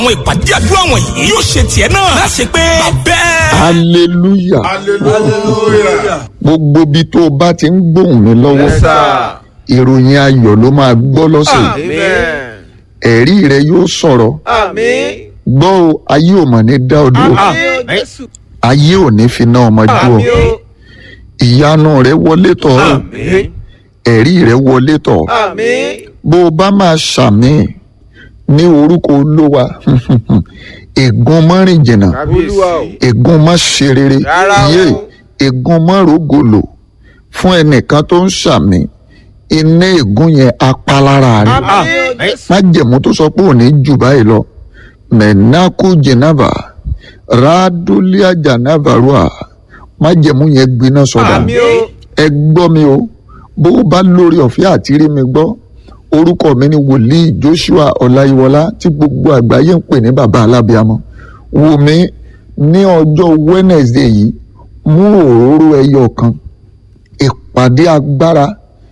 àwọn ìpàdé àdúrà wọ̀nyí yóò ṣe tiẹ̀ náà láṣẹ pé bẹ́ẹ̀. hallelujah hallelujah. gbogbo bí tó o bá ti ń gbóhùn mi lọ́wọ́ yes sir. ìròyìn ayọ̀ ló máa gbọ́ lọ́sẹ̀ yìí. amen. ẹ̀rí rẹ yóò sọ̀rọ̀ àmín. gbọ́ o ayé ò mọ̀ ní dá ọ dúró àmín jésù. ayé ò ní fi ná ọmọ dúró àmín o. ìyanu rẹ wọlé tọ̀ ọ́ àmín. ẹ̀rí rẹ wọlé tọ̀ ọ́ àmín. bó o bá máa ṣàmì ní orúkọ olówa ègún mọ́rin jìnnà olúwa o. ègún mọ́ ṣe rere Rárá o. yé ègún mọ́ rògòlò fún ẹnìkan tó ń ṣàmì iná ègún yẹn apalára rẹ àmín o jésù. májẹ̀mú tó sọ pé òní jù báyìí lọ mẹ̀nákú jẹ̀nàbà ràdúlíà jànàbàrúà májẹ̀mú yẹn gbiná sọ̀dà àmín o. ẹ gbọ́ mi o bó o bá lórí ọ̀fẹ́ àti rí mi gbọ́ orúkọ mi ni wòlíì joshua ọláyíwọlá tí gbogbo àgbáyé ń pè ní bàbá alábíàmọ wò mí ní ọjọ́ wednesday yìí mú òróró ẹyọ kan ìpàdé agbára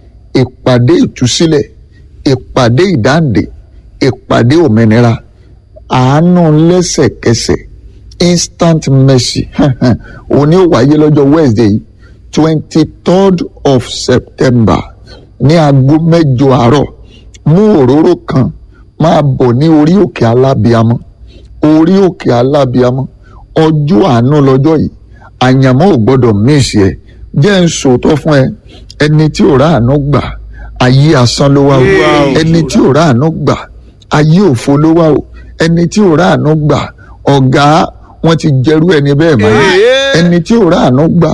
ìpàdé ìtúsílẹ̀ ìpàdé ìdáǹdè ìpàdé òmìnira àánú lẹ́sẹ̀kẹsẹ̀ instant mercy òní ò wáyé lọ́jọ́ wednesday yìí twenty third of september ní aago mẹ́jọ àárọ̀ mú òróró kan máa bọ̀ ní orí òkè alábíamọ́ orí òkè alábíamọ́ ọjọ́ àánú lọ́jọ́ yìí àyànmọ́ ò gbọ́dọ̀ míìsì ẹ̀ jẹ́ ń sòótọ́ fún ẹ ẹni tí ò ráàánú gbà ayé asán ló wá o Wow. ẹni tí ò ráàánú gbà ayé òfo ló wá o ẹni tí ò ráàánú gbà ọ̀gá wọn ti jẹrú ẹni bẹ́ẹ̀ mọ́ Ee. ẹni tí ò ráàánú gbà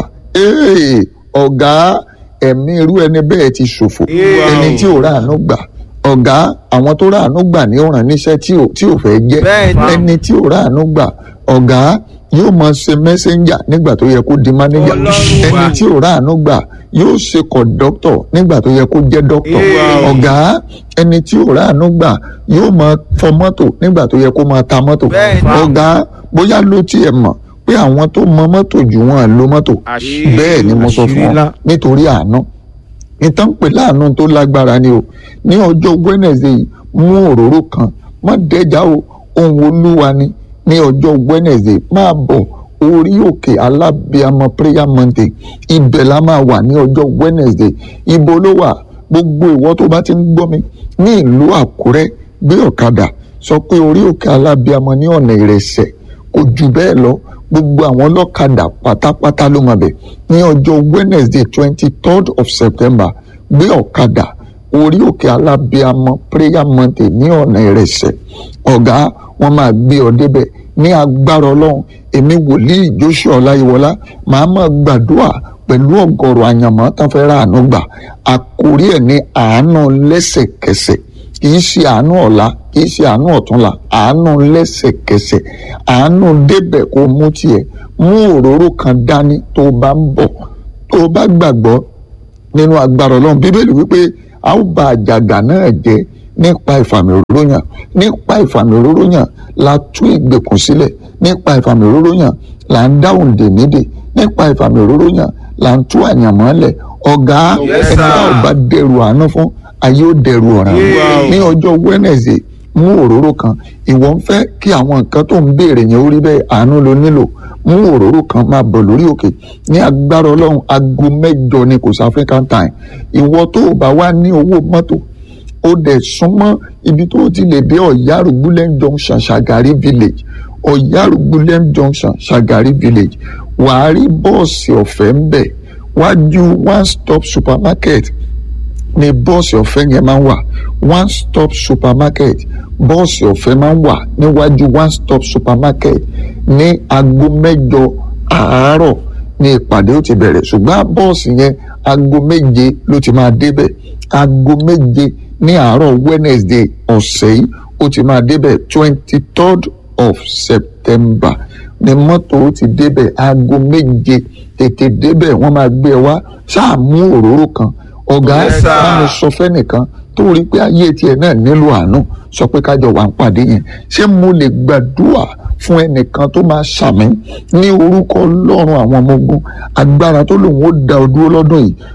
ee ọ̀gá ẹ̀mí irú ẹni bẹ́ẹ̀ ti ṣòfò Wow. ẹni tí ò ráàánú gbà ọ̀gá àwọn tó ráàánú gbà ní ọ̀ràn níṣẹ́ tí ò tí ò fẹ́ jẹ́ Bẹ́ẹ̀ni. ẹni tí ò ráàánú gbà ọ̀gá yóò máa ṣe mẹ́sẹ́ńjà nígbà tó yẹ kó di mánéjà Ọlọ́run wa. ẹni tí ò ráàánú gbà yóò ṣe kọ̀dọ́tọ̀ nígbà tó yẹ kó jẹ́ dọ́kítọ̀ Wow. ọ̀gá ẹni tí ò ráàánú gbà yóò máa fọ mọ́tò nígbà tó yẹ kó máa ta mọ́tò Bẹ́ẹ̀ni. ọ̀gá bóyá ló tiẹ̀ mọ̀ pé àwọn tó mọ mọ́tò jù wọn lo mọ́tò Àṣírí. bẹ́ẹ̀ ni mo sọ fún Àṣírí ọ ńlá. nítorí àánú ìtàn pè láàánú tó lágbára ni o ní ọjọ́ wednesday yìí mú òróró kan má dẹ́jà o ohun olúwa ni ní ọjọ́ wednesday máa bọ̀ orí òkè alábíàmọ prayer mountain ibẹ̀ la máa wà ní ọjọ́ wednesday ibo ló wà gbogbo ìwọ tó bá ti ń gbọ́ mi ní ìlú àkúrẹ́ gbé ọ̀kadà sọ pé orí òkè alábíàmọ ní ọ̀nà ìrẹsẹ̀ kò jù bẹ́ẹ̀ lọ gbogbo àwọn ọlọ́kadà pátápátá ló máa bẹ̀ ní ọjọ́ wednesday twenty third of september gbé ọ̀kadà orí òkè alábíàmọ prayer mountain ní ọ̀nà ìrẹsẹ̀ ọ̀gá wọn máa gbé ọ débẹ̀ ní agbára ọlọ́run èmi wòlíì joshua ọláyíwọlá màá máa gbàdúrà pẹ̀lú ọ̀gọ̀rọ̀ àyànmọ́ tán fẹ́ ra àánú gbà àkórí ẹ̀ ní àánú lẹ́sẹ̀kẹsẹ̀ kìí ṣe àánú ọ̀la kìí ṣe àánú ọ̀túnla àánú lẹ́sẹ̀kẹsẹ̀ àánú débẹ̀ kó mú tiẹ̀ mú òróró kan dání tó o bá ń bọ̀ tó o bá gbàgbọ́ nínú agbára ọlọ́run bíbélì wípé a ó ba àjàgà náà jẹ́ nípa ìfàmì òróró yàn nípa ìfàmì òróró yàn la tú ìgbèkùn sílẹ̀ nípa ìfàmì òróró yàn là ń dáhùn dè nídè nípa ìfàmì òróró yàn là ń tú àyànmọ́ lẹ̀ ọ̀gá Yes, ẹni tá ò sir. bá dẹrù àánú fún ayé ó dẹrù ọ̀ràn Wow. ní ọjọ́ wednesday mú òróró kan ìwọ ń fẹ́ kí àwọn nǹkan tó ń béèrè yẹn ó rí bẹ́ẹ̀ àánú ló nílò mú òróró kan máa bọ̀ lórí òkè ní agbára ọlọ́run aago mẹ́jọ ni kò sí african time ìwọ tó o bá wá ní owó mọ́tò ó dẹ̀ súnmọ́ ibi tó o ti lè dé ọ̀yárùgbúlẹ̀ junction ṣàgárí village ọ̀yárùgbúlẹ̀ junction ṣàgárí village wàá rí bọ́ọ̀sì ọ̀fẹ́ ń bẹ̀ wájú one stop supermarket ni bọ́ọ̀sì ọ̀fẹ́ yẹn máa ń wà one stop supermarket bọ́ọ̀sì ọ̀fẹ́ máa ń wà níwájú one stop supermarket ní aago mẹ́jọ àárọ̀ ní ìpàdé ó ti bẹ̀rẹ̀ ṣùgbọ́n bọ́ọ̀sì yẹn aago méje ló ti máa débẹ̀ aago méje ní àárọ̀ wednesday ọ̀sẹ̀ yìí ó ti máa débẹ̀ twenty third of september ni mọ́tò ó ti débẹ̀ aago méje tètè débẹ̀ wọ́n máa gbé ẹ wá ṣáà mú òróró kan ọ̀gá Yes, sir. bá mi sọ fẹ́nìkan tó rí pé ayé tiẹ̀ náà nílò àánú sọ pé kájọ wà ń pàdé yẹn ṣé mo lè gbàdúrà fún ẹnìkan tó máa ṣàmì ní orúkọ ọlọ́run àwọn ọmọ ogun agbára tó lòun ó da ọ dúró lọ́dún yìí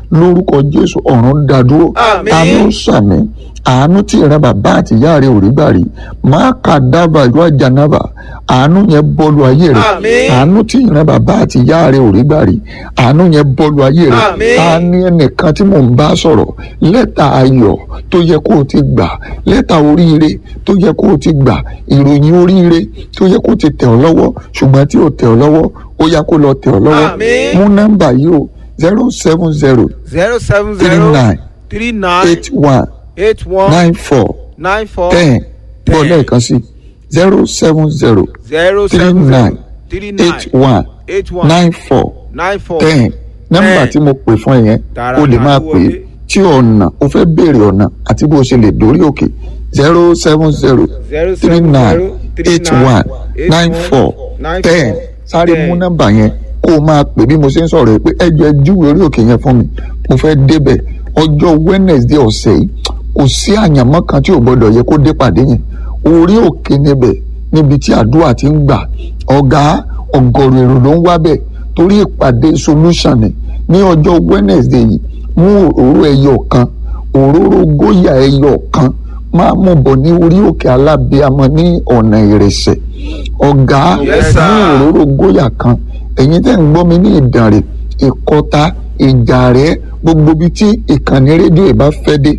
lórúkọ jésù ọ̀run dádúró Àmín. àánú sàmì àánú tí ìran bàbá àti ìyá rẹ ò rí gbà rí máa kà dábàá ìlú àjànàbà àánú yẹn bọ́ọ̀lù ayé rẹ Àmín. àánú tí ìran bàbá àti ìyá rẹ ò rí gbà rí àánú yẹn bọ́ọ̀lù ayé rẹ Àmín. ta ni ẹnìkan tí mò ń bá sọ̀rọ̀ lẹ́tà ayọ̀ tó yẹ kó o ti gbà lẹ́tà oríire tó yẹ kó o ti gbà ìròyìn oríire tó yẹ kó o ti tẹ̀ ọ́ lọ́wọ́ ṣùgbọ́n tí ò tẹ̀ ọ́ lọ́wọ́ ó yá kó lọ tẹ̀ ọ́ lọ́wọ́ Àmín. mú nọ́mbà yìí o zero seven zero zero seven three zero nine three nine eight one eight one nine four nine four ten bọ́ ten. lẹ́ẹ̀kan sí zero seven zero zero three seven nine zero three nine eight one eight one nine four nine four ten nọ́mbà ten. tí mo pè fún ẹ yẹn Tààrà o lè máa máa pè é wọlé. tí ọ̀nà o fẹ́ béèrè ọ̀nà àti bó o ṣe lè dórí òkè zero seven zero zero three seven nine zero three eight nine one eight nine one four nine ten four sáré ten. mú nọ́mbà yẹn kó o máa pè bí mo ṣe ń sọ̀rọ̀ yìí pé ẹjọ́ ẹ júwe orí òkè yẹn fún mi mo fẹ́ débẹ̀ ọjọ́ Wednesday ọ̀sẹ̀ yìí kò sí àyànmọ́ kan tí ò gbọ́dọ̀ yẹ kó dé pàdé yẹn orí òkè níbẹ̀ níbi tí àdúrà ti ń gbà ọ̀gá ọ̀gọ̀rọ̀ èrò ló ń wá bẹ̀ torí ìpàdé solution ni ní ọjọ́ Wednesday yìí mú òróró ẹyọ kan òróró góyà ẹyọ kan máa mú bọ̀ ní orí òkè alábíàmọ́ ní ọ̀nà ìrẹsẹ̀ ọ̀gá Yes, sir. mú òróró góyà kan ẹ̀yin tẹ́ ń gbọ́ mi ní ìdànrè ìkọta ìjàrẹ́ gbogbo ibi tí ìkànnì rédíò ìbá fẹ́ dé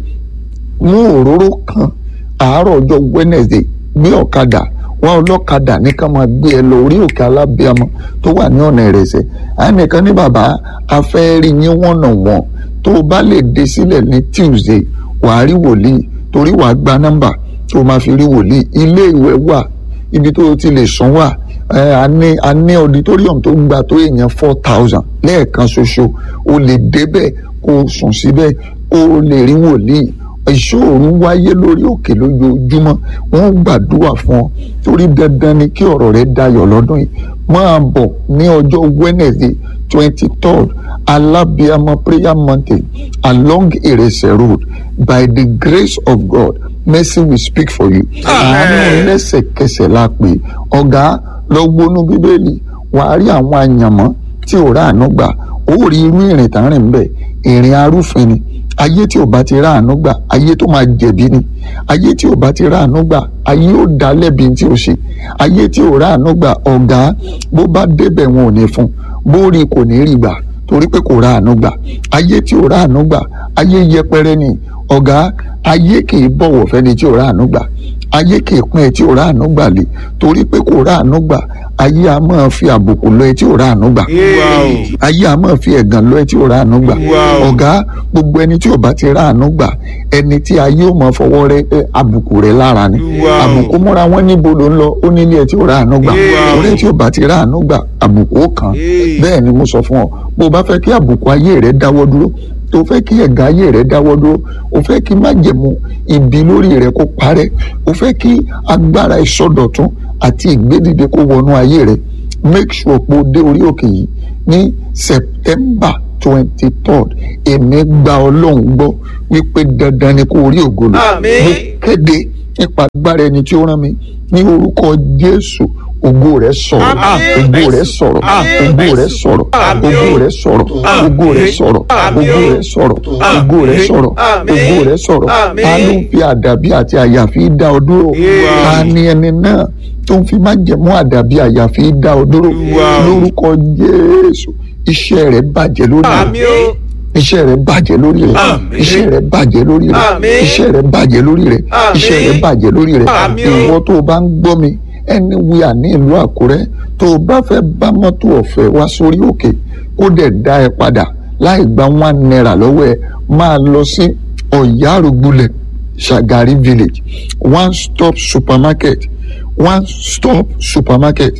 mú òróró kan àárọ̀ ọjọ́ Wednesday gbé ọ̀kadà wá ọlọ́kadà ní ká máa gbé ẹ lọ orí òkè alábíàmọ́ tó wà ní ọ̀nà ìrẹsẹ̀ ànìkan ní bàbá afẹ́ rí yín wọ̀nà wọ̀n tó o bá lè dé sílẹ̀ ní Tuesday wàá rí wòlíì torí wàá gba nọ́mbà tó o máa fi rí wòlíì ilé ìwẹ̀ wà ibi tó o ti lè sùn wà ẹ a ní a ní auditorium tó gba tó èèyàn four thousand lẹ́ẹ̀kan ṣoṣo o lè débẹ̀ kó o sùn síbẹ̀ kó o lè rí wòlíì ìṣòro wáyé lórí òkè lójoojúmọ́ wọ́n gbàdúrà fún ọ torí dandan ni kí ọ̀rọ̀ rẹ dayọ̀ lọ́dún yìí máa bọ̀ ní ọjọ́ Wednesday twenty third Alabiama prayer mountain along Irese road by the grace of God mercy will speak for you àánú lẹ́sẹ̀kẹsẹ̀ la pè ọ̀gá lọ gbónú bíbélì wàá rí àwọn àyànmọ́ tí ò ráàánú gbà ó rí irú ìrìn tá ń rìn bẹ́ẹ̀ ìrìn arúfin ni ayé tí ò bá ti ráàánú gbà ayé tó máa jẹ̀bi ni ayé tí ò bá ti ráàánú gbà ayé ò dá lẹ́bi tí ò ṣe ayé tí ò ráàánú gbà ọ̀gá bó bá débẹ̀ wọn ò ní fún bó rí kò ní rí gbà torí pé kò ráàánú gbà ayé tí ò ráàánú gbà ayé yẹpẹrẹ ni ọ̀gá ayé kì í bọ̀wọ̀ fẹ́ni tí ò ráàánú gbà ayé kì í pín ẹ tí ò ráàánú gbà lé torí pé kò ráàánú gbà ayé a máa fi àbùkù lọ ẹ tí ò ráàánú gbà Yay. ayé a máa fi ẹ̀gàn lọ ẹ tí ò ráàánú gbà Wow. ọ̀gá gbogbo ẹni tí ò bá ti ráàánú gbà ẹni tí ayé ò máa fọwọ́ rẹ ẹ, àbùkù rẹ lára ni Wow. àbùkù múra wọn níbo ló ń lọ ó nílé ẹ tí ò ráàánú gbà Wow. orí tí ò bá ti ráàánú gbà àbùkù ó kàn Hey. bẹ́ẹ̀ ni mo sọ fún ọ bó o bá fẹ́ kí àbùkù ayé rẹ dáwọ́ dúró tó fẹ́ kí ẹ̀gàn ayé rẹ dáwọ́ dúró o fẹ́ kí májẹ̀mú ibi lórí rẹ kó parẹ́ o fẹ́ kí agbára ìsọdọ̀tún àti ìgbédìde kó wọnú ayé rẹ make sure pé o dé orí òkè yìí ní September twenty third èmi gba ọlọ́run gbọ́ wípé dandan ni kó o rí ògo lò Àmín. mo kéde nípa agbára ẹni tí ó rán mi ní orúkọ Jésù ògo rẹ sọ̀rọ̀ Àmín. ògo rẹ sọ̀rọ̀ Àmín. ògo rẹ sọ̀rọ̀ Àmín. ògo rẹ sọ̀rọ̀ ògo rẹ sọ̀rọ̀ Àmín. ògo rẹ sọ̀rọ̀ ògo rẹ sọ̀rọ̀ Àmín. ògo rẹ sọ̀rọ̀ Àmín. ta ló ń fi àdàbí àti àyàfi dá ọ dúró Wow. ta ni ẹni náà tó ń fi májẹ̀mú àdàbí àyàfi dá ọ dúró Wow. lórúkọ Jésù iṣẹ́ rẹ bàjẹ́ lórí rẹ Àmín o. iṣẹ́ rẹ bàjẹ́ lórí rẹ Àmín. iṣẹ́ rẹ bàjẹ́ lórí rẹ Àmín. iṣẹ́ rẹ bàjẹ́ lórí rẹ Àmín. iṣẹ́ rẹ bàjẹ́ lórí rẹ Àmín o. ìwọ tó o bá ń gbọ́ mi anywhere ní ìlú Àkúrẹ́ tó o bá fẹ́ bá mọ́tò ọ̀fẹ́ wá sórí òkè kó dẹ̀ dá ẹ padà láì gba one naira lọ́wọ́ ẹ máa lọ sí Ọ̀yárùgbulẹ̀ Shagari village one stop supermarket one stop supermarket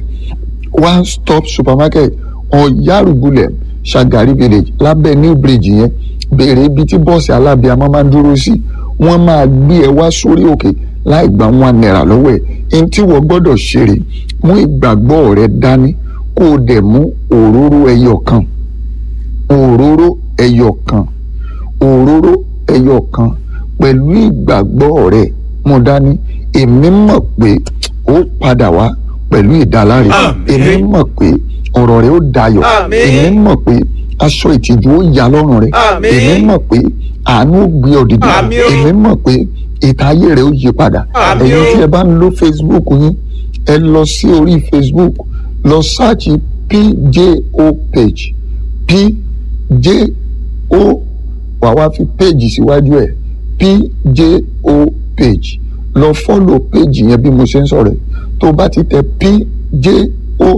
one stop supermarket Ọ̀yárùgbulẹ̀ Shagari village lábẹ́ new bridge yẹn béèrè ibi tí bọ́ọ̀sì alábíàmọ́ máa ń dúró sí wọ́n máa gbé ẹ wá sórí òkè láì gba one naira lọ́wọ́ ẹ̀ ẹni tí wọ́n gbọ́dọ̀ ṣeré mú ìgbàgbọ́ rẹ dání kó o dẹ̀ mú òróró ẹyọ kan òróró ẹyọ kan òróró ẹyọ kan pẹ̀lú ìgbàgbọ́ rẹ mú dání èmi mọ̀ pé ó padà wá pẹ̀lú ìdáláre Àmín. èmi mọ̀ pé ọ̀rọ̀ rẹ ó dayọ̀ Àmín. èmi mọ̀ pé aṣọ ìtìjú ó yà lọ́rùn rẹ Àmín. èmi mọ̀ pé àánú ó gbé ọ dìde Àmín o. èmi mọ̀ pé ìta ayé rẹ ó yí padà Àmín ẹ̀yin o. tí ẹ bá ń lo facebook yín ẹ lọ sí orí facebook lọ sáàchì pjo page pjo wàá wá fi page síwájú ẹ pjo page lọ fọ́lọ̀ page yẹn bí mo ṣe ń sọ̀rọ̀ ẹ̀ tó o bá ti tẹ pjo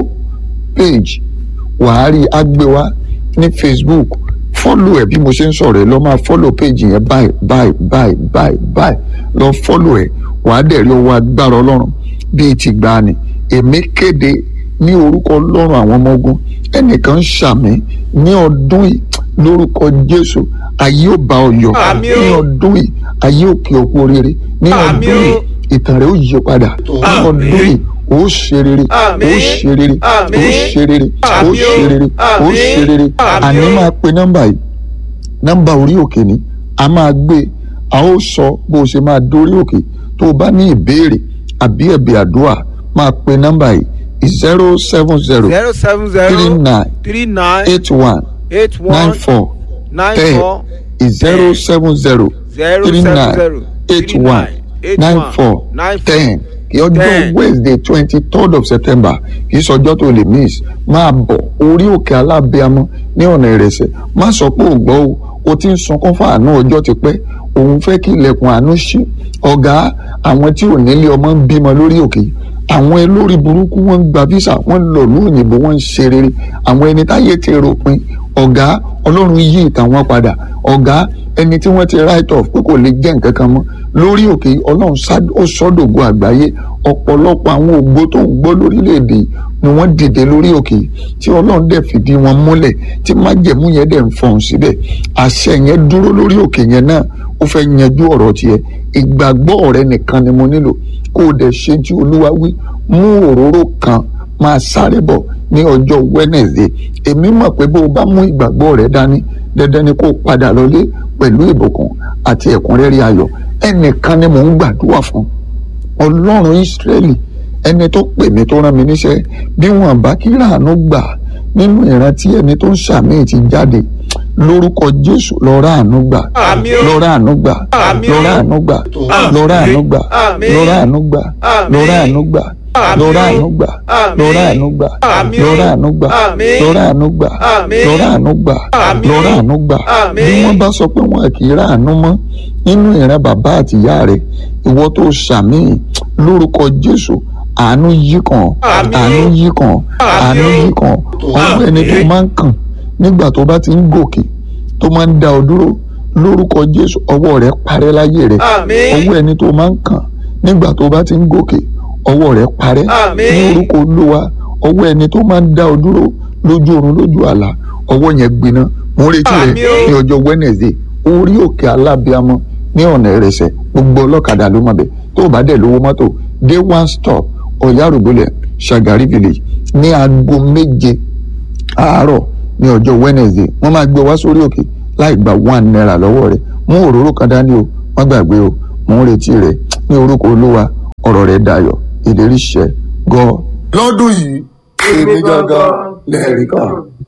page wàá rí agbéwá ní facebook fọ́lọ̀ ẹ̀ bí mo ṣe ń sọ̀rọ̀ ẹ̀ lọ máa fọ́lọ̀ page yẹn báyìí báyìí báyìí báyìí báyìí lọ fọ́lọ̀ ẹ̀ wàá dẹ̀ rí ọwọ́ agbára ọlọ́run bíi ti gbani èmi kéde ní orúkọ ọlọ́run àwọn ọmọ ogun ẹnìkan ṣàmì ní ọdún yìí lórúkọ jésù ayé ò bá ọ yọ Àmín o. ní ọdún yìí ayé ò kí ọkú oríire ní Àmín ọdún o. yìí ìtàn rẹ ó yí padà ní Àmín. ọdún yìí ó ṣe rere Àmín. ó ṣe rere ó Àmín. ṣe rere ó Àmín o. ṣe rere ó Àmín. ṣe rere Àmín àní o. máa pe nọ́mbà yìí nọ́mbà orí òkè ni a máa gbé a ó sọ bó o ṣe máa dórí òkè tó o bá ní ìbéèrè àbí ẹ̀bẹ̀ àdúrà máa pe nọ́mbà yìí zero seven zero zero seven three zero nine three nine eight one eight nine one four nine ten four zero seven zero zero three seven nine zero eight three one nine eight nine one four nine four ten ọjọ́ ten. wednesday twenty third of september kì í sọjọ́ tó lè miss máa bọ̀ orí òkè alábẹ́amọ́ ní ọ̀nà ìrẹsẹ̀ má sọ pé ò gbọ́ o o ti ń sunkún fún àánú ọjọ́ ti pẹ́ òun fẹ́ kí ilẹ̀kùn àánú ṣí ọ̀gá àwọn tí ò nílé ọmọ ń bímọ lórí òkè yìí àwọn olórí burúkú wọn ń gba visa wọn ń lọ lóyìnbó wọn ń ṣe rere àwọn ẹni táyé ti ròpin ọ̀gá ọlọ́run yí ìtàn wọn padà ọ̀gá ẹni tí wọ́n ti write off pé kò lè jẹ́ nǹkan kan mọ́ lórí òkè yìí, ọlọ́run sá- ó sọ́dọ̀gbọ àgbáyé ọ̀pọ̀lọpọ̀ àwọn ògbó tó ń gbọ́ lórílẹ̀‐èdè yìí ni wọ́n dìde lórí òkè yìí tí ọlọ́run dẹ̀ fìdí wọn múlẹ̀ tí májẹ̀mú yẹn dẹ̀ ń fọhùn síbẹ̀ àṣẹ yẹn dúró lórí òkè yẹn náà ó fẹ́ yanjú ọ̀rọ̀ tiẹ̀ ìgbàgbọ́ rẹ nìkan ni mo nílò kó o dẹ̀ ṣe tí olúwa wí mú òróró kan máa sáré bọ̀ ní ọjọ́ wednesday èmi mọ̀ pé bó o bá mú ìgbàgbọ́ rẹ dání dandan ni kó o padà lọlé pẹ̀lú ìbùkún àti ẹ̀kúnrẹ́rẹ́ ayọ̀ ẹnìkan ni mò ń gbàdúrà fún ọlọ́run ìsírẹ́lì ẹni tó pè mí tó rán mi níṣẹ́ bí wọn bá kí ràánú gbà nínú ìrántí ẹni tó ń ṣàmì ti jáde lórúkọ jésù lọ ràánú gbà Àmín o. lọ ràánú gbà Àmín lọ o. ràánú gbà Àmín. lọ ràánú gbà Àmín. lọ ràánú gbà Àmín. lọ ràánú gbà Àmín. lọ ràánú gbà Àmín. lọ ràánú gbà Àmín. lọ ràánú gbà Àmín. lọ ràánú gbà Àmín. lọ ràánú gbà Àmín. lọ ràánú gbà Àmín. bí wọ́n bá sọ pé wọn kì í ràánú mọ́ nínú ìran bàbá àtìyá rẹ̀ ìwọ tó ṣàmì lórúkọ jésù àánú yí kàn Àmín. àánú yí kàn àánú yí kàn ọwọ́ ẹni tó máa ń kàn nígbà tó bá ti ń gòkè tó máa ń dá ọ dúró lórúkọ jésù ọwọ́ rẹ̀ parẹ́ láyé rẹ̀ Àmín. ọwọ́ ẹni tó máa ń kàn nígbà tó bá ti ń gòkè ọwọ́ rẹ̀ parẹ́ Àmín. ní orúkọ olúwa ọwọ́ ẹni tó máa ń dá ọ dúró lójú oorun lójú àlá ọwọ́ yẹn gbiná mo ń retí rẹ Àmín o. ní ọjọ́ wednesday orí òkè alábíamọ ní ọ̀nà ìrẹsẹ̀ gbogbo ọlọ́kadà ló mọ̀ bẹ́ẹ̀ tó o bá dẹ̀ lówó mọ́tò dé one stop ọ̀yárùgbọ́lẹ̀ ṣàgárí village ní aago méje àárọ̀ ní ọjọ́ wednesday wọ́n máa gbé wá sórí òkè láì gba one naira lọ́wọ́ rẹ̀ mú òróró kan dání o wọ́n gbàgbé o mò ń retí rẹ̀ ní orúkọ olúwa ọ̀rọ̀ rẹ̀ dayọ̀ ìlérí ṣẹ gọ́. lọ́dún yìí èmi gangan lẹ́ẹ̀rí kan.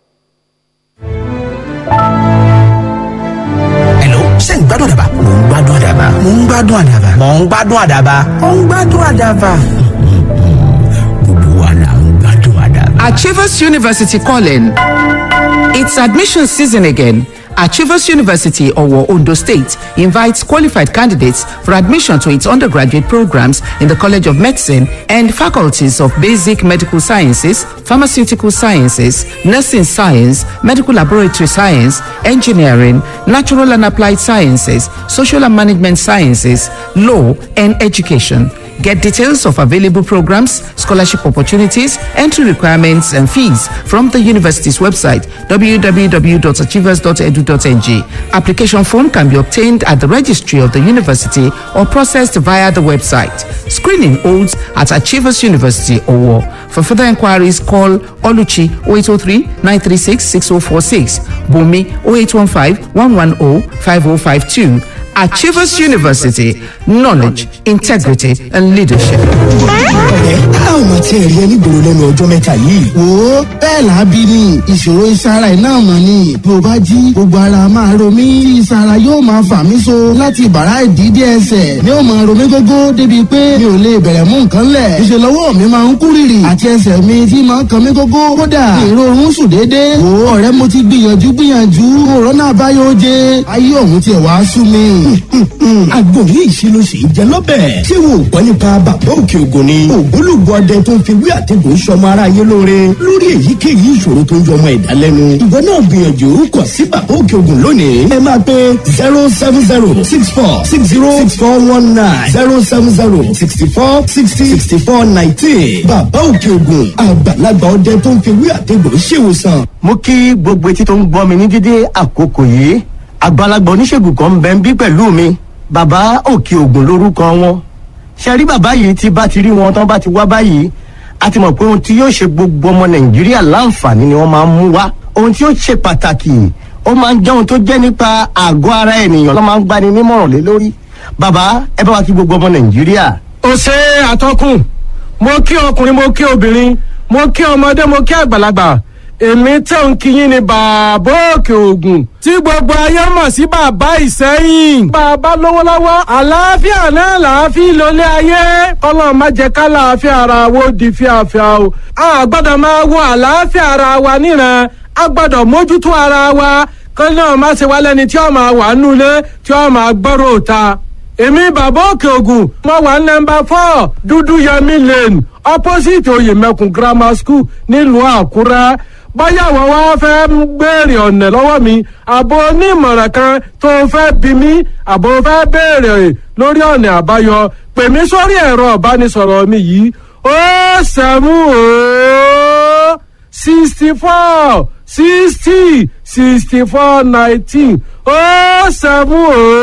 Hello, ṣé ń gbádùn àdàbà? Mò ń gbádùn àdàbà. Mò ń gbádùn àdàbà. Mò ń gbádùn àdàbà. Mò ń gbádùn àdàbà. Gbogbo wa là ń gbádùn àdàbà. Achievers University calling. It's admission season again. Achievers University, Owo, Ondo State, invites qualified candidates for admission to its undergraduate programs in the College of Medicine and faculties of Basic Medical Sciences, Pharmaceutical Sciences, Nursing Science, Medical Laboratory Science, Engineering, Natural and Applied Sciences, Social and Management Sciences, Law, and Education. Get details of available programs, scholarship opportunities, entry requirements, and fees from the university's website www.achievers.edu.ng. Application form can be obtained at the registry of the university or processed via the website. Screening holds at Achievers University Owo. For further inquiries, call Oluchi 0803 936 6046, Bumi 0815 110 5052. Achievers University, knowledge, integrity, and leadership. ọ̀rẹ́ a ò máa tiẹ̀ rí ẹni gbòòrò lẹ́nu ọjọ́ mẹ́ta yìí. wo bẹ́ẹ̀ làábí ni ìṣòro ìsara iná mọ̀ ni bí o bá jí gbogbo ara máa ro mí tí ìsara yóò máa fà mí so láti bàrá ìdídé ẹsẹ̀ ni ó máa ro mí gógó débi pé mi ò lè bẹ̀rẹ̀ mú nǹkan lẹ̀ ìṣe lọ́wọ́ mi máa ń kú rìrì àti ẹsẹ̀ mi tí máa ń kan mí gógó kódà ìrorun sùn déédéé wo ọ̀rẹ́ mo ti gbìyànjú gbìyànjú òrónà àbáyọ oje ayé òun tiẹ̀ wá sú mi. àgbo yìí ṣe ló ṣe é jẹ lọ́bẹ̀. ṣé wo ò gbọ́ nípa bàbá òkè ògùn ni. ògbólógbò ọdẹ tó ń fi wí àtẹ̀gùn sọmọ aráyé lóore lórí èyíkéyìí ìṣòro tó ń yọmọ ẹ̀dá lẹ́nu. ìwọ náà gbìyànjú kàn sí bàbá òkè ògùn lónìí. ẹ máa pe zero seven zero six four six zero six four one nine zero seven zero sixty four sixty sixty four nineteen. bàbá òkè ògùn àgbàlagbà ọdẹ tó ń fi wí àtẹ̀gùn ṣèwòsàn. mo kí gbogbo etí tó ń gbọ́ mi ní dídé àkókò yìí àgbàlagbà oníṣègùn kan ń bẹ ń bí pẹ̀lú mi bàbá òkè ògùn lórúkọ wọn ṣe rí bàbá yìí tí bá ti rí wọn tán bá ti wá báyìí a ti mọ̀ pé ohun tí yóò ṣe gbogbo ọmọ nàìjíríà láǹfààní ni wọ́n máa ń mú wá ohun tí yóò ṣe pàtàkì ó máa ń jẹ́ ohun tó jẹ́ nípa àgọ́ ara ènìyàn ló máa ń gbani nímọ̀ràn lé lórí bàbá ẹ bá wa kí gbogbo ọmọ nàìjíríà. ó ṣe àtọkùn mo kí ọkùnrin mo kí obìnrin mo kí ọmọdé mo kí àgbàlagbà èmi tẹ̀ ń kíyìn ní bàbá òkè ògùn tí gbogbo ayé mọ̀ sí bàbá ìsẹ́yìn. bàbá lówó lọ́wọ́ àlàáfíà náà làáfíà lólé ayé kọ́lọ́ má jẹ́ ká làáfíà ara wo di fíafíà o. a gbọ́dọ̀ máa wo àlàáfíà ara wa níran a gbọ́dọ̀ mójútó ara wa kọ́ náà má ṣe wá lẹ́ni tí ó máa wà nulẹ̀ tí ó máa gbọ́rọ̀ òta. èmi bàbá òkè ògùn mo wà nọmba four dúdú yẹmi lane opposite oyèmẹkùn grammar school nílùú àkúrẹ́ báyà wọ́n wá fẹ́ béèrè ọ̀nà lọ́wọ́ mi àbò onímọ̀ràn kan tó fẹ́ bí mi àbò fẹ́ béèrè lórí ọ̀nà àbáyọ pè mí sórí ẹ̀rọ ìbánisọ̀rọ̀ mi yìí ó sẹ́mú ó sixty four sixty sixty four nineteen ó sẹ́mú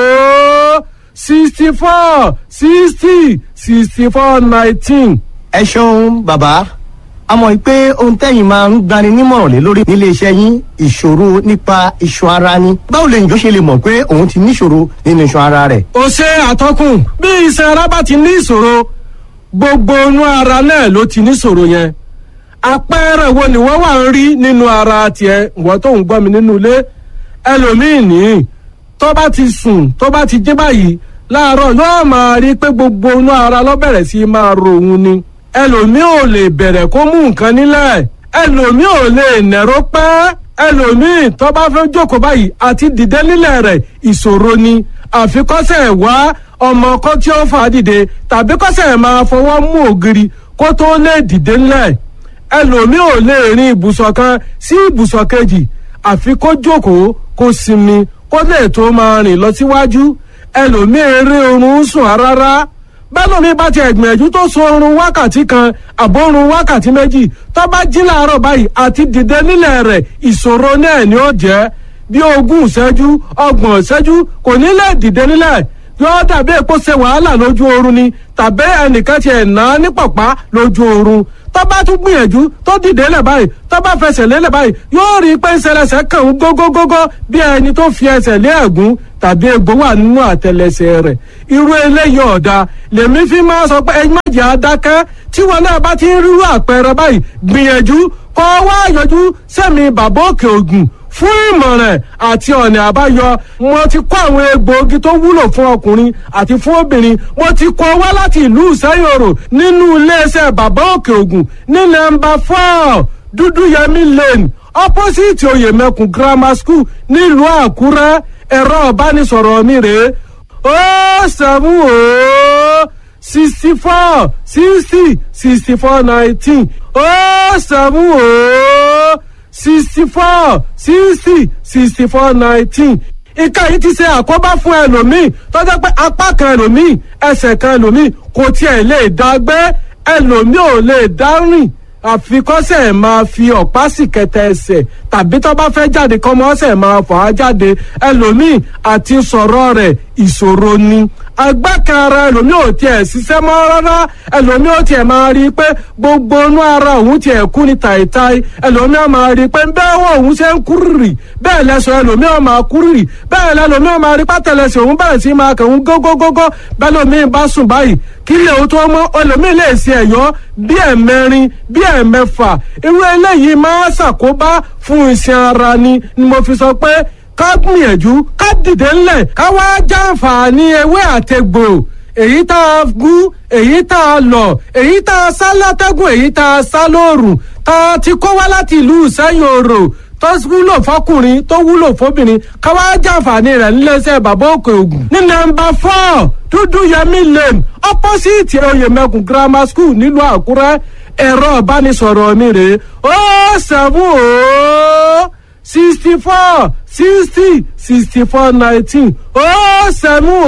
ó sixty four sixty sixty four nineteen. ẹ ṣeun bàbá a mọ̀ pé ohun tẹ́yìn máa ń gbani nímọ̀ràn lé lórí nílé iṣẹ́ yín ìṣòro nípa iṣan ara ni báwo lè yàn ṣe lè mọ̀ pé òun ti níṣòro nínú iṣan ara rẹ̀. ó ṣe àtọkùn bí iṣan ara bá ti ní ìṣòro gbogbo inú ara náà ló ti níṣòro yẹn àpẹẹrẹ wo ni wọ́n wà ń rí nínú ara tiẹ̀ wọ́n tó ń gbọ́ mi nínú ilé ẹlòmíì ní tó bá ti sùn tó bá ti jí báyìí láàárọ̀ yóò máa rí pé gbogbo inú ara ló bẹ̀rẹ̀ sí máa ro òun ni ẹlòmíì ò lè bẹ̀rẹ̀ kó mú nǹkan nílẹ̀ ẹlòmíì ò lè nẹ̀rọ pẹ́ ẹlòmíì tó bá fẹ́ jókòó báyìí àti dìde nílẹ̀ rẹ̀ ìṣòro ni àfikọ́sẹ̀ wá ọmọ kan tí ó fà á dìde tàbí kọ́sẹ̀ máa fọwọ́ mú ògiri kó tó lè dìde nílẹ̀ ẹlòmíì ò lè rin ibùsọ̀ kan sí ibùsọ̀ kejì àfi kó jókòó kó sinmi kó lè tó máa rìn lọ síwájú ẹlòmíì eré oorun sùn rárá bẹ́lómi bá ti ẹ̀gbìyànjú tó so oorun wákàtí kan àbórun wákàtí méjì tó bá jí láàárọ̀ báyìí àti dìde nílẹ̀ rẹ̀ ìṣòro náà ni ó jẹ́ bí ogún ìṣẹ́jú ọgbọ̀n ìṣẹ́jú kò ní lè dìde nílẹ̀ yóò dàbí èpo ṣe wàhálà lójú oorun ni tàbí ẹnìkan ti ẹ̀ ná ní pọ̀pá lójú oorun tó bá tún gbìyànjú tó dìde lẹ̀ báyìí tó bá fẹsẹ̀ lélẹ̀ báyìí yóò rí i pé ìṣẹlẹsẹ̀ kàn ń gógógógó bí ẹni tó fi ẹsẹ̀ lé ẹ̀gún tàbí egbò wà nínú àtẹlẹsẹ̀ rẹ̀ irú eléyìí ọ̀dà lèmi fi máa sọ pé ẹyin májè adákẹ́ tí wọn náà bá ti ń rírú àpẹẹrẹ báyìí gbìyànjú kọ́ wá yọjú sẹ́mi bàbá òkè ògùn fún ìmọ̀ràn àti ọ̀nà àbáyọ mo ti kó àwọn egbòogi tó wúlò fún ọkùnrin àti fún obìnrin mo ti kó wá láti ìlú ìsẹ́yòrò nínú iléeṣẹ́ bàbá òkè ògùn ní nọ́mbà four dúdú yẹmí lane opposite oyèmẹkùn grammar school nílùú àkúrẹ́ ẹ̀rọ ìbánisọ̀rọ̀ mi rèé ó sẹ́mu ó sixty four sixty sixty four nineteen ó sẹ́mu ó sixty four sixty sixty four nineteen ìka yìí ti ṣe àkóbá fún ẹlòmíì tọ́jọ́ pé apá kan ẹlòmíì ẹsẹ̀ kan ẹlòmíì kò tiẹ̀ lè dá gbé ẹlòmíì ò lè dá rìn àfikọ́sẹ̀ máa fi ọ̀pá sì kẹtẹ ẹsẹ̀ tàbí tó bá fẹ́ jáde kọ́mọ́sẹ̀ máa fà á jáde ẹlòmíì àti sọ̀rọ̀ rẹ̀ ìṣòro ni agbákanra ẹlòmíì ò tiẹ̀ ṣiṣẹ́ mọ́ rárá ẹlòmíì ò tiẹ̀ máa rí i pé gbogbo inú ara òun tiẹ̀ kú ní tàìtàì ẹlòmíì ò máa rí i pé bẹ́ẹ̀ wọ́n òun ṣe ń kúrìrì bẹ́ẹ̀ lẹ́sọ̀ ẹlòmíì ò máa kúrìrì bẹ́ẹ̀ lẹ́lòmíì ò máa rí pátẹ́lẹsẹ̀ òun bẹ̀rẹ̀ sí máa kàn ń gógógógó bẹ́ẹ̀ lòmíì bá sùn báyìí kí lè o tó mọ́ ẹlòmíì lè ṣe ẹ̀yọ́ bí ẹ̀mẹrin bí ẹ̀mẹfà irú eléyìí máa ṣàkóbá fún iṣan ara ni ni mo fi sọ pé ká gbìyànjú ká dìde ńlẹ̀ ká wá jàǹfààní ewé àtegbò èyí tá a gún èyí tá a lọ̀ èyí tá a sá látẹ́gùn èyí tá a sá lóòrùn tá a ti kó wá láti ìlú ìsẹ́yìn òrò tó wúlò fọkùnrin tó wúlò fóbìnrin ká wá jàǹfààní rẹ̀ níléeṣẹ́ bàbá òkè ògùn ní nọ́mbà four dúdú yẹmí lane opposite oyèmẹkùn grammar school nílùú àkúrẹ́ ẹ̀rọ ìbánisọ̀rọ̀ mi rèé ó sẹ́fún ó sixty four sixty sixty four nineteen ó sẹ́mu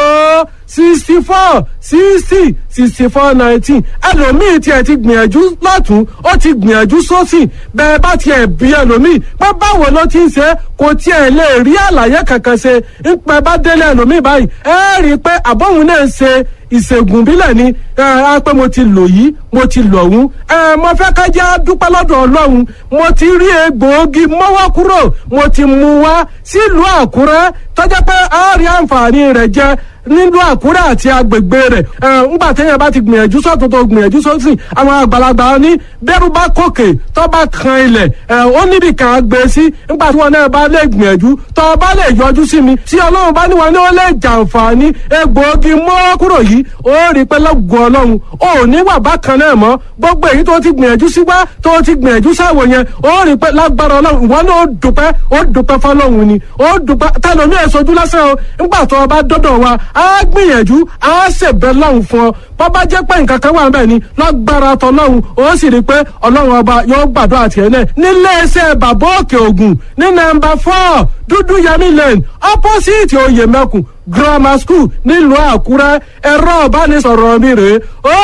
ó sixty four sixty sixty four nineteen ẹlòmíì tiẹ̀ ti gbìyànjú lọ́tún ó ti gbìyànjú sósì bẹ́ẹ̀ bá tiẹ̀ bí ẹlòmíì pé báwo ló ti ń ṣe kò tiẹ̀ lè rí àlàyé kankan ṣe ń pẹ́ bá délé ẹlòmíì báyìí ẹ rí i pé àbọ̀hún náà ń ṣe ìṣègùn bílẹ̀ ni ẹ á pé mo ti lò yìí mo ti lò ọ̀hún ẹ mo fẹ́ ká jẹ́ dúpẹ́ lọ́dọ̀ ọlọ́run mo ti rí egbòogi mọ́wọ́ kúrò mo ti mú wá sílùú àkúrẹ́ tọ́jà pé a rí àǹfààní rẹ̀ jẹ nílùú àkúrẹ́ àti agbègbè rẹ̀ ẹ ńgbà téèyàn bá ti gbìyànjú sọ́tún tó gbìyànjú sósì àwọn àgbàlagbà ní bẹ́rù bá kòkè tó bá kan ilẹ̀ ẹ ó níbi kan á gbé sí ńgbà tí wọn náà bá lè gbìyànjú tó bá lè yọjú sí mi tí ọlọ́run bá ní wọn ní ó lè jàǹfààní egbòogi mọ́wọ́ kúrò yìí ó rí i pé lọ́gùn ọlọ́run ó ní wà bákan náà mọ́ gbogbo èyí tó ti gbìyànjú sí wá tó ti gbìyànjú sáwò yẹn ó rí i pé lágbára ọlọ́run ìwọ náà ó dùpẹ́ ó dùpẹ́ fọlọ́run ni ó dùpẹ́ tẹlomi ẹ̀ sojú lásán o ńgbà tó o bá dọ́dọ̀ wa á gbìyànjú á ṣèbẹ̀ lọ́hùn fún ọ bó bá jẹ́ pé nǹkan kan wà níbẹ̀ ni lágbára tọlọ́hun ó sì rí i pé ọlọ́run ọba yóò gbàdúrà tiẹ̀ náà nílé iṣẹ́ bàbá òkè ògùn ní nọ́mbà four dúdú yẹmí lane opposite oyè mẹ́kùn grammar school nílùú àkúrẹ́ ẹ̀rọ ìbánisọ̀rọ̀ mi rèé ó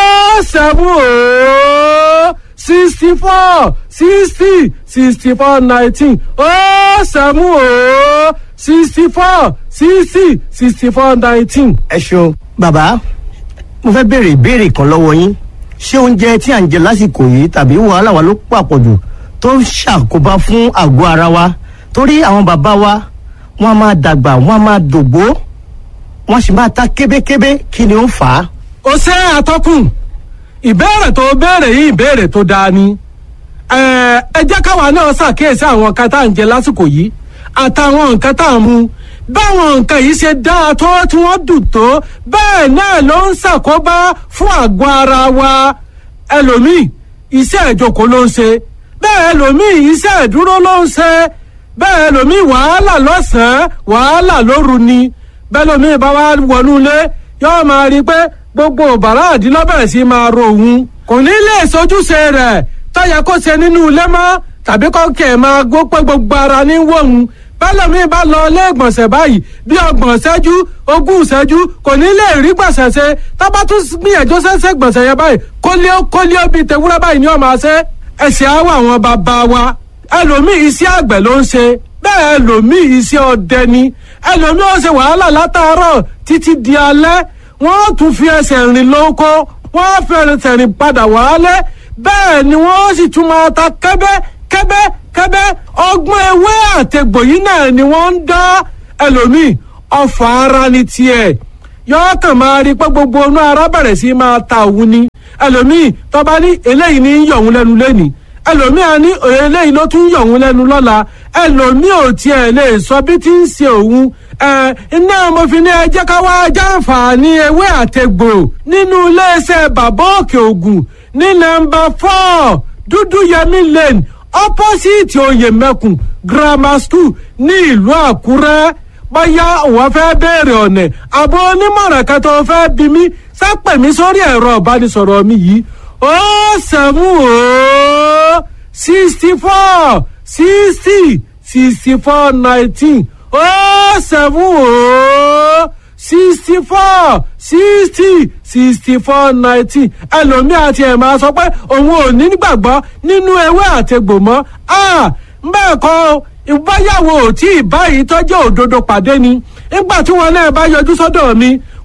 sẹ́fún ó sixty four sixty sixty four nineteen ó sẹ́fún ó sixty four sixty sixty four nineteen. ẹ ṣeun bàbá mo fẹ́ béèrè ìbéèrè kan lọ́wọ́ yín ṣé oúnjẹ tí à ń jẹ lásìkò yìí tàbí wàhálà wa ló pàpọ̀jù tó ń ṣàkóbá fún àgọ́ ara wa torí àwọn bàbá wa wọ́n á máa dàgbà wọ́n á máa dògbó wọ́n sì máa ta kébékébé kí ni ó fà á. ó ṣe àtọkùn ìbéèrè tó béèrè yìí ìbéèrè tó dáa ni ẹ ẹ jẹ́ káwa náà ṣàkíyèsí àwọn nǹkan tá à ń jẹ lásìkò yìí àtàwọn nǹkan tá à ń mu báwọn nǹkan yìí ṣe dáa tó tí wọ́n dùn tó bẹ́ẹ̀ náà ló ń ṣàkóbá fún àgọ́ ara wa ẹlòmíì iṣẹ́ ìjókòó ló ń ṣe bẹ́ẹ̀ ẹlòmíì iṣẹ́ ìdúró ló ń ṣe bẹ́ẹ̀ ẹlòmíì wàhálà lọ́sàn-án wàhálà lóru ni bẹ́ẹ̀ ẹlòmíì bá wá wọnú ilé yóò máa rí i pé gbogbo bàrá àdínlọ́bẹ̀rẹ̀ sí máa ro òun kò ní lè sojúṣe rẹ̀ tọ́yẹ kó ṣe nínú ilé mọ́ tàbí kọ́kẹ́ máa gbó pé gbogbo ara ní wọ̀hún bẹ́lẹ̀mí bá lọ ilé ìgbọ̀nsẹ̀ báyìí bí ọgbọ̀n ṣẹ́jú ogún ṣẹ́jú kò ní lè rí gbọ̀nsẹ̀ ṣe tábà tún gbìyànjú ṣẹ́ṣẹ́ gbọ̀nsẹ̀ yẹn báyìí kólíó kólíó bíi tewúrẹ́ báyìí ni ọmọ ṣe ẹ̀sìn àwọ̀ àwọn bàbá wa ẹlòmíì iṣẹ́ àgbẹ̀ ló ń ṣe bẹ́ẹ̀ ẹlòmíì iṣẹ́ ọdẹ ni ẹlòmíì ó ṣe wàhálà látàárọ̀ títí di alẹ́ wọ́n tún fi ẹsẹ̀ rìn lóko wọ́n fi ẹsẹ̀ rìn padà wálé bẹ́ẹ̀ ni wọ́n sì tún máa ta kẹ́bẹ́ kẹ́bẹ́ kẹ́bẹ́ ọgbọ́n ewé àtẹ̀gbò yìí náà ni wọ́n ń dá ẹlòmíì ọfà ara ni tiẹ̀ yọ́ọ́ kàn máa rí pé gbogbo inú ara bẹ̀rẹ̀ sí máa ta òun ni ẹlòmíì tọ́ba ní eléyìí ní yọ̀ òun lẹ́nu lẹ́nìí ẹlòmíì á ní eléyìí ló tún yọ̀ òun lẹ́nu lọ́la ẹlòmíì ò tiẹ̀ lè sọ bí tí ń ṣe òun ẹ iná mo fi ní ẹ jẹ́ ká wá jàǹfààní ewé àtẹ̀gbò nínú iléeṣẹ́ bàbá òkè ògùn ní nọ́mbà four dúdú yẹmí lane opposite oyèmẹkùn grammar school ní ìlú àkúrẹ́ bóyá òun fẹ́ béèrè ọ̀nà àbọ̀ onímọ̀ràn kan tó fẹ́ bí mi sápẹ̀ mi sórí ẹ̀rọ ìbánisọ̀rọ̀ mi yìí ó sẹ́mu ó sixty four sixty sixty four nineteen ó sẹ́mu ó sixty four sixty sixty four nineteen ẹlòmíì àti ẹ̀ máa sọ pé òun ò ní gbàgbọ́ nínú ewé àtegbò mọ́ bẹ́ẹ̀ kọ́ ìbáyàwó tí ì báyìí tọ́jú òdodo pàdé ni nígbà tí wọn náà bá yọjú sọ́dọ̀ mi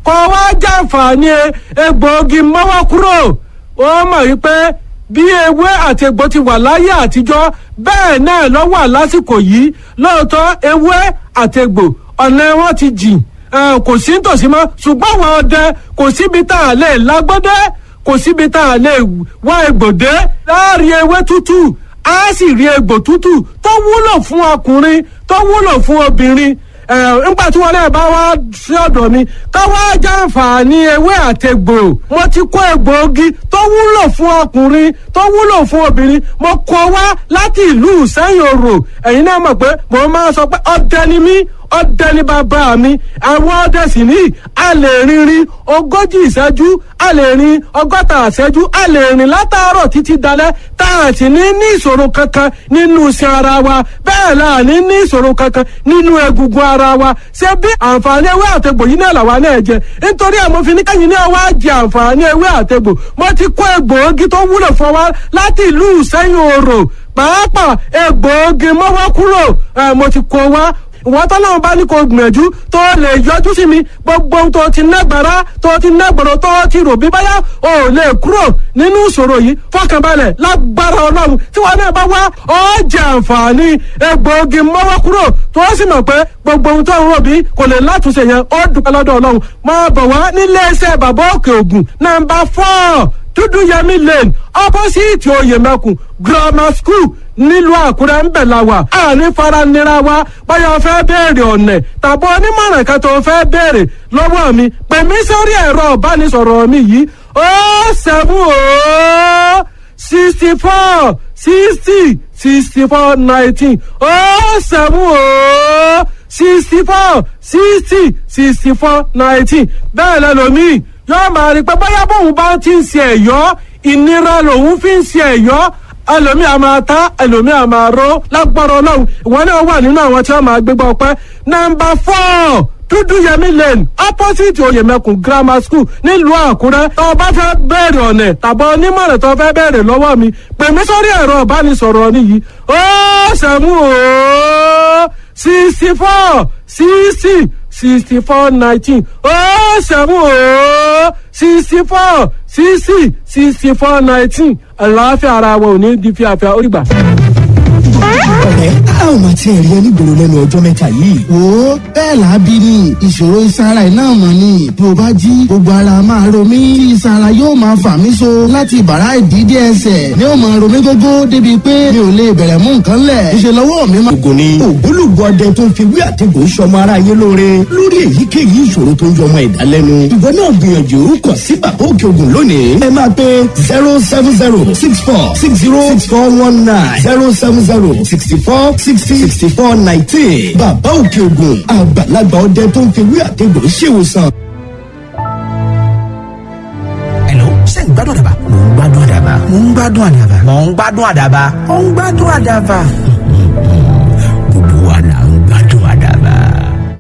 kọ́ wá jàǹfààní egbòogi mọ́wọ́ kúrò ó mọ̀ wípé bí ewé àti egbò ti wà láyé àtijọ́ bẹ́ẹ̀ náà ló wà lásìkò yìí lóòótọ́ ewé àti egbò ọ̀nà wọn ti jìn kò sí nítòsí mọ́ ṣùgbọ́n àwọn ọdẹ kò síbi tá a lè lágbọ́dẹ́ kò síbi tá a lè wá egbòdé láàrin ewé tútù á sì rí egbò tútù tó wúlò fún ọkùnrin tó wúlò fún obìnrin nígbà tí wọn náà bá wá sí ọ̀dọ̀ mi ká wá jàǹfààní ewé àtẹgbò mo ti kó egbòogi tó wúlò fún ọkùnrin tó wúlò fún obìnrin mo kó wá láti ìlú sẹ́yìn òrò ẹ̀yin náà mọ̀ pé mo máa sọ pé ọdẹ ni mí ọdẹ ní bàbá mi àwọn ọdẹ sì ní a lè rinrin ogójì ìṣẹ́jú a lè rin ọgọ́ta ìṣẹ́jú a lè rìn látàárọ̀ títí dalẹ́ tá a sì ní ní ìṣòro kankan nínú iṣan ara wa bẹ́ẹ̀ la ní ní ìṣòro kankan nínú egungun ara wa ṣé bí àǹfààní ewé àtegbò yìí náà làwa náà jẹ nítorí ẹ̀ mo fi ní kẹ́yìn náà wá jẹ àǹfààní ewé àtegbò mo ti kó egbòogi tó wúlò fún wa láti ìlú ìṣẹ́yìn òrò pàápàá egbòogi mọ́wọ́ kúrò mo ti kó wa wọ́n tọ́lọ́run bá ní kó gbìyànjú tó lè yọjú sí mi gbogbo ohun tó ti nágbára tó ti nágbọ̀rọ̀ tó ti rò bí báyà ò lè kúrò nínú ìṣòro yìí fọkànbalẹ̀ lágbára ọlọ́run tí wọ́n náà bá wá ó jẹ àǹfààní egbòogi mọ́wọ́ kúrò tó sì mọ̀ pé gbogbo ohun tó ń rò bí kò lè látúnṣe yẹn ó dúpẹ́ lọ́dọ̀ ọlọ́run máa bọ̀ wá nílé iṣẹ́ bàbá òkè ògùn nàmbà fọ́ọ̀ dúdú yẹmí lane opposite oyèmẹkùn grammar school nílùú àkúrẹ́ ń bẹ̀ la wà àní faranira wa báyọ̀ fẹ́ béèrè ọ̀nẹ̀ tàbí onímọ̀ràn kan tó fẹ́ béèrè lọ́wọ́ mi pè mí sórí ẹ̀rọ ìbánisọ̀rọ̀ mi yìí ó seven ó sixty four sixty sixty four nineteen ó seven ó sixty four sixty sixty four nineteen bẹ́ẹ̀ lẹ́lòmíì yóò máa rí pé bóyá bóun bá ti ń ṣe ẹ̀yọ́ ìnira lòun fi ń ṣe ẹ̀yọ́ ẹlòmí a máa ta ẹlòmí a máa ró lágbára ọlọ́run ìwọ náà wà nínú àwọn tí wọ́n máa gbégbá ọpẹ́ nọ́mbà four dúdú yẹmí lane opposite oyèmẹkùn grammar school nílùú àkúrẹ́ tó o bá fẹ́ bẹ̀rẹ̀ ọ̀nẹ̀ tàbí onímọ̀ràn tó o fẹ́ bẹ̀rẹ̀ lọ́wọ́ mi pè mí sórí ẹ̀rọ ìbánisọ̀rọ̀ nìyí ó sẹ́mu ó sixty four sixty sixty four nineteen ó sẹ́mu ó sixty four sixty sixty four nineteen àlàáfíà ara wa ò ní di fíafíà ó rí gbà. ọ̀rẹ́ a ò máa tiẹ̀ rí ẹni gbòòrò lẹ́nu ọjọ́ mẹ́ta yìí. wo bẹ́ẹ̀ làábí ni ìṣòro ìsara iná mọ̀ ni bí o bá jí gbogbo ara máa ro mí tí ìsara yóò máa fà mí so láti bàrá ìdídé ẹsẹ̀ ni ó máa ro mí gógó débi pé mi ò lè bẹ̀rẹ̀ mú nǹkan lẹ̀ ìṣe lọ́wọ́ mi máa. ògùn ni ògbólógbò ọdẹ tó ń fi wí àtẹ̀gùn sọmọ ara yé lóore lórí èyíkéyìí ìṣòro tó ń yọmọ ẹ̀dá lẹ́nu. ìwọ náà gbìyànjú kàn sí bàbá òkè ògùn lónìí. ẹ máa pe zero seven zero six four six zero six four one nine zero seven zero sixty four sixty sixty four nineteen. bàbá òkè ògùn àgbàlagbà ọdẹ tó ń fi wí àtẹ̀gùn ṣèwòsàn. Hello, ṣé ń gbádùn àdàbà? Mò ń gbádùn àdàbà. Mò ń gbádùn àdàbà. Mò ń gbádùn àdàbà. Mò ń gbádùn àdàbà.